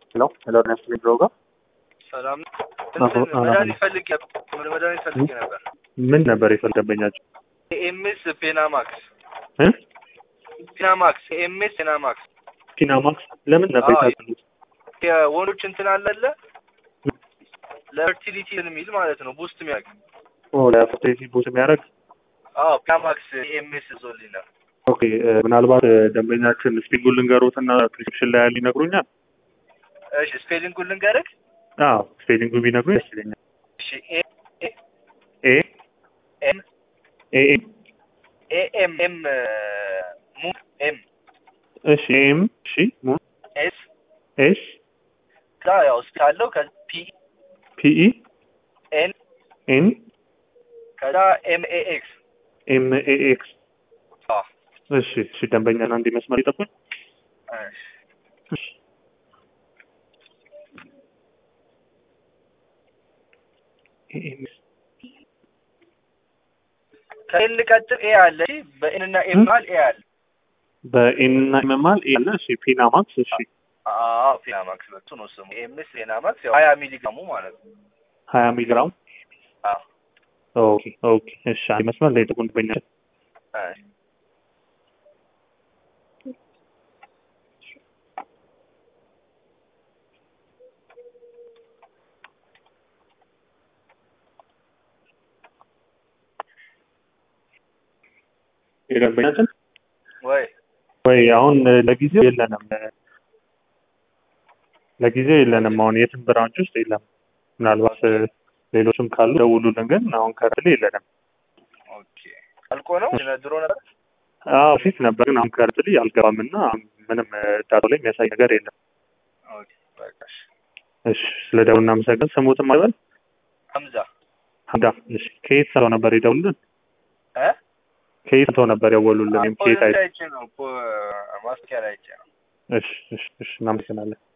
ሄሎ ሄሎ ነስሊ ብሮጋ ሰላም አዎ፣ አዎ። መድኃኒት ፈልጌ መድኃኒት ፈልጌ ነበር። ምን ነበር የፈለገበኛቸው ኤምኤስ ፔናማክስ እ ፔናማክስ ኤምኤስ ፔናማክስ ፒናማክስ ለምን ነበር አዎ። የታዘዙት? የወንዶች እንትን አለለ ለፈርቲሊቲ የሚል ማለት ነው ቡስት የሚያደርግ ኦ ለፈርቲሊቲ ቡት የሚያደርግ አዎ ፔናማክስ ኤምኤስ ዞልኝ ነው። ኦኬ እ፣ ምናልባት እ፣ ደንበኛችን ስፒንጉል ልንገሩትና ፕሪስክሪፕሽን ላይ ያለ ይነግሩኛል። እሺ ስፔሊንጉን ልንገርህ። አዎ ስፔሊንጉ ቢነግሩኝ ደስ ይለኛል። እሺ ኤ ኤ ኤም ኤ ኤም ኤ ኤም ኤም ሙ ኤም እሺ ኤም እሺ ሙ ኤስ ኤስ ከዛ ያው ስፔል አለው ከዛ ፒ ፒ ኢ ኤን ኤን ከዛ ኤም ኤ ኤክስ ኤም ኤ ኤክስ አዎ እሺ እሺ ደንበኛን አንድ መስመር ይጠብቁኝ። እሺ እሺ ኤ ኤም ከኤል ቀጥል ኤ አለ እሺ በኤን እና ኤም መሀል ኤ አለ በኤን እና ኤም መሀል ኤ አለ። እሺ ፒናማክስ እሺ አዎ ፔናማክስ በሱ ነው ስሙ ኤምኤስ ፔናማክስ ያው ሀያ ሚሊግራሙ ማለት ነው ሀያ ሚሊግራም አዎ ኦኬ ኦኬ እሺ አንድ መስመር ላይ ጥቁን ደንበኛችን እሺ የደንበኛችን ወይ ወይ አሁን እ፣ ለጊዜው የለንም እ፣ ለጊዜው የለንም። አሁን የትም ብራንች ውስጥ የለም። ምናልባት እ፣ ሌሎችም ካሉ ደውሉልን፣ ግን አሁን ከረንትሊ የለንም። ኦኬ አልቆ ነው ድሮ ነበር አዎ ፊት ነበር፣ ግን አሁን ከረንትሊ አልገባም እና ምንም እ፣ ዳታ ላይ የሚያሳይ ነገር የለም። ኦኬ በቃ እሺ እሺ ስለ ደውል እናመሰግን። ስሙትም አይበል ሀምዛ ሀምዳ። እሺ ከየት ሰው ነበር የደውሉልን? እ ከየት ሰው ነበር የደወሉልን? ወይም ከየት አይ አይቼ ነው እኮ ማስኪያ ላይ አይቼ ነው እሺ እሺ እሺ እናመሰግናለን።